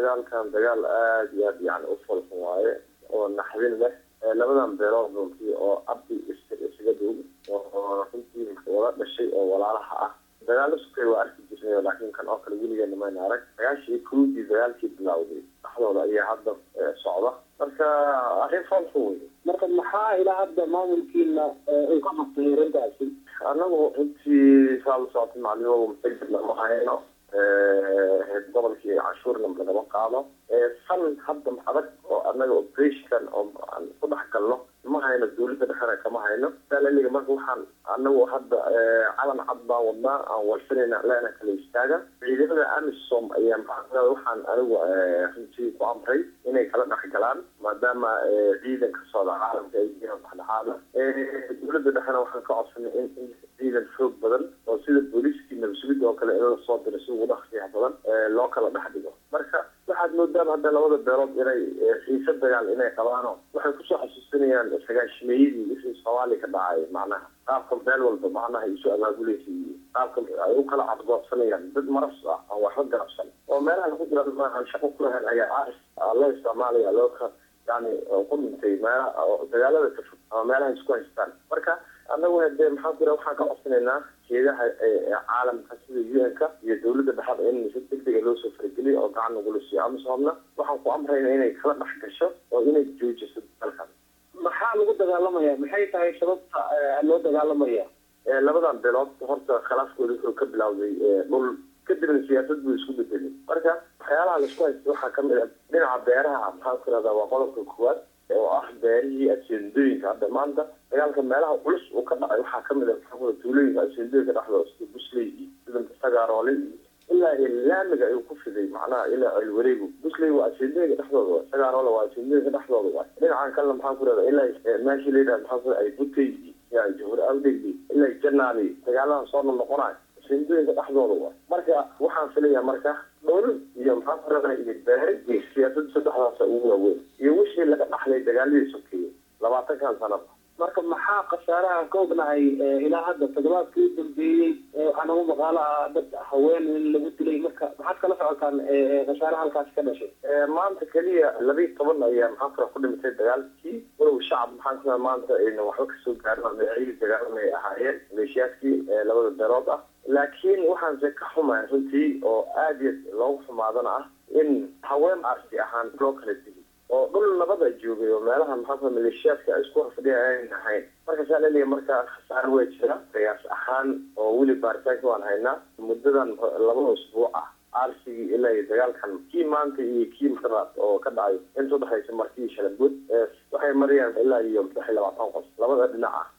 dagaalkan dagaal aada iyo aad yani u falxun waaye oo naxdin leh labadan beelood runtii oo abdi isaga dhow oo runtii wala dhashay oo walaalaha ah dagaalo sukay waa arki jirnay laakiin kan oo kale weligeena mayna arag sagaashii kowdii dagaalkii bilowday dhaxdooda ayaa hadda socda marka arrin falxun wey marka maxaa ilaa hadda maamulkiina uu ka qabtay arrintaasi anagu intii saa la socotay maclimoo mutagid lama hayno gobolkii canshuurna lagama qaado fan hadda adag oo anaga operationkan oo aan ku dhex galno ma hayno dawladda dhexena kama hayno salaliga marka waxaan anagu hadda calan cad baan wadnaa aan warsanayna leena kala istaaga ciidamada amisom ayaa maxaa waxaan anigu runtii ku amray inay kala dhex galaan maadaama ciidanka socda caalamka ay yihiin dhexdhexaada dawladda dhexena waxaan ka codsanay in in ciidan xoog badan oo sida booliiskii nabasugidda oo kale in la soo diro si ugu dhaqsiyaha badan loo kala dhex dhigo marka waxaad moodaan hadda labada beelood inay xiise dagaal inay qabaano waxay kusoo xasuusinayaan sagaashimeeyadii wixii soomaaliya ka dhacay macnaha qaabka meel walba macnaha isu abaabulaysa iyo qaabka ay u kala cadgoobsanayaan dad maras ah aan waxba garabsan oo meelaha lagu jira maahan shaqo ku lahayn ayaa aris loo isticmaalaya loo ka yani ku dhintay meela dagaalada ka fog ama meelaha isku haystaan marka annagu hadee maxaa ku jira waxaan ka codsanaynaa jeedaha caalamka sida u n-ka iyo dawladda dhexada in si degdega loo soo farageliyo oo gacan nagula siiyo amisoomna waxaan ku amrayna inay kala dhex gasho oo inay joojiso dalkan maxaa lagu dagaalamaya maxay tahay sababta loo dagaalamaya labadan beelood horta khilaafkooda wuxuu ka bilowday dhul kadibna siyaasad buu isku bedelay marka waxyaalaha laisku haysta waxaa kamid a dhinaca beeraha maxaan ku irahdaa waa qodobka koowaad oo ah beerihii aseendooyinka hadda maanta dagaalka meelaha culus uu ka dhacay waxaa kamid a maxaa tuulooyinka aseendooyinka dhexdooda sida busley iyo sida sagaroole iyo ilaa laamiga ayuu ku fiday macnaha ilaa alwareegu busley waa aseendooyinka dhexdooda waa sagaroole waa aseendooyinka dhexdooda waa dhinacan kalena maxaan ku irahdaa ilaa meeshii layidhaha maxaa ku ay butey iyo jahur awdegi ilaa janaali dagaaladan soo noqnoqonayo aseendooyinka dhexdooda waa marka waxaan filayaa marka dhul iyo maxaa ku irahdaa iyo beere iyo siyaasada saddexdaasa ugu waaweyn iyo wixii laga dhaxlay dagaaladii sokeeye labaatankan sanaba marka maxaa khasaaraha ka ognahay ilaa hadda toddobaadkii u dambeeyey waxaa nagu maqaalo ah dad haween in lagu dilay marka maxaad kala socotaan khasaaraha halkaasi ka dhashay maanta keliya labiiy toban ayaa maxaa kula ku dhimatay dagaalkii walow shacab maxaan ku maanta ayna waxba kasoo gaarin magaciyadii dagaalan ay ahaayeen maleeshiyaadkii labada beelood ah laakiin waxaanse ka xumahay runtii oo aada iyo loogu xumaadana ah in haween arsi ahaan loo kala dili oo dhul nabada joogay oo meelaha maxaa maleeshiyaadka ay isku horfadhiya ayn ahayn marka saa laleeya marka khasaar waa jira qiyaas ahaan oo weli baaritaanka waan haynaa muddadan labada usbuuc ah arsigii ilaa iyo dagaalkan kii maanta iyo kii mataraad oo ka dhacay inta udhexaysa markii shalagood waxay marayaan ilaa iyo saddex iyo labaatan qof labada dhinac ah